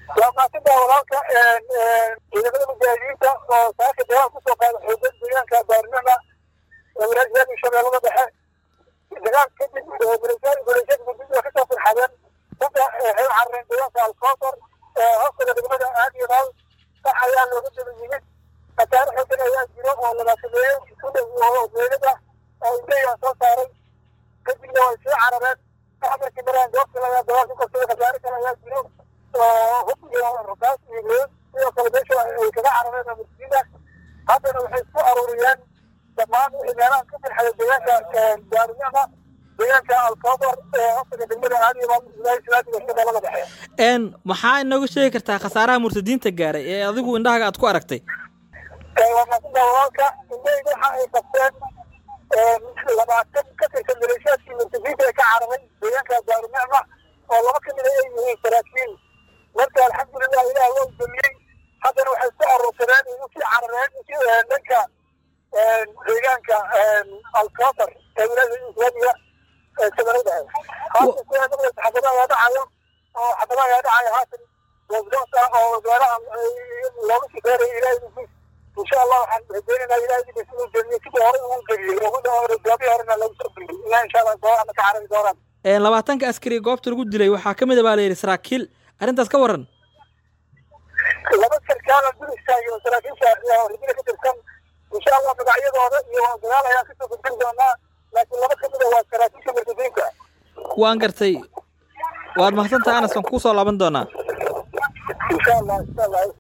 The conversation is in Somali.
waa maasida walaalka ciidamada mujaahidiinta oo saaka dagaal kusoo qaada xoogan deegaanka baarnama walaasyaada shabeellada dhexe dagaal kadib maleeshiyada guddiga waa kasoo firxadeen dadka waxay u carareen deegaanka alkootar hoostaga degmada aadiyaal sax ayaa looga daba yimid khasaare xoogan ayaa jiro oo labaatameeyo ku dhow oo meelada oo indhayaa soo saaray kadibna way soo carareen markii maraan goobta lagaa dagaal ku qabsaday khasaare kale ayaa jiro oo hub iyo rasaas iyo lood sidoo kale meesha ay kaga carareen masjida haddana waxay isku aruuriyeen dhammaan wixii meelaha ka firxada deegaanka daarinama deegaanka alkoobar ee hoostaga degmada aadiyaal islaamiga shabeellada dhexe n maxaa inooga sheegi kartaa khasaaraha murtadiinta gaaray ee adigu indhahaga aad ku aragtay waa maasida walaalka indhayda waxa ay qabteen labaatan ka tirsan maleeshiyaadkii murtadiinta ee ka cararay deegaanka daarunicma oo laba ka mida ay yihiin saraakiin marka alxamdulilah ilaah waa udamiyey haddana waxay isku aruursadeen ay usii carareen dhanka deegaanka alkootar ee wilaayada islaamiga shabeellada haatan kuwa xabada ayaa dhacayo oo xabada ayaa dhacayo haatan wasdoos ah oo meelaha looga shaqeynaya ilahay nufuus insha allah waxaan rajeynaynaa ilahay dibis inuu jemiyo sidii hore uu geliyey goobihii horena lagu soo geliyey ilaa insha allah gooana ka carari doonaan labaatanka askari goobta lagu dilay waxaa ka mid a baa la yidhi saraakiil arrintaas ka waran laba sarkaala dul istaagay oo saraakiisha ridida ka tirsan insha allah magacyadooda iyo dagaal ayaan kasoo gudbin doonaa laakiin laba kamid a waa saraakiisha murtadiinka waan gartay waad mahadsantahay anas waan kuu soo laaban doonaa insha allah insha allah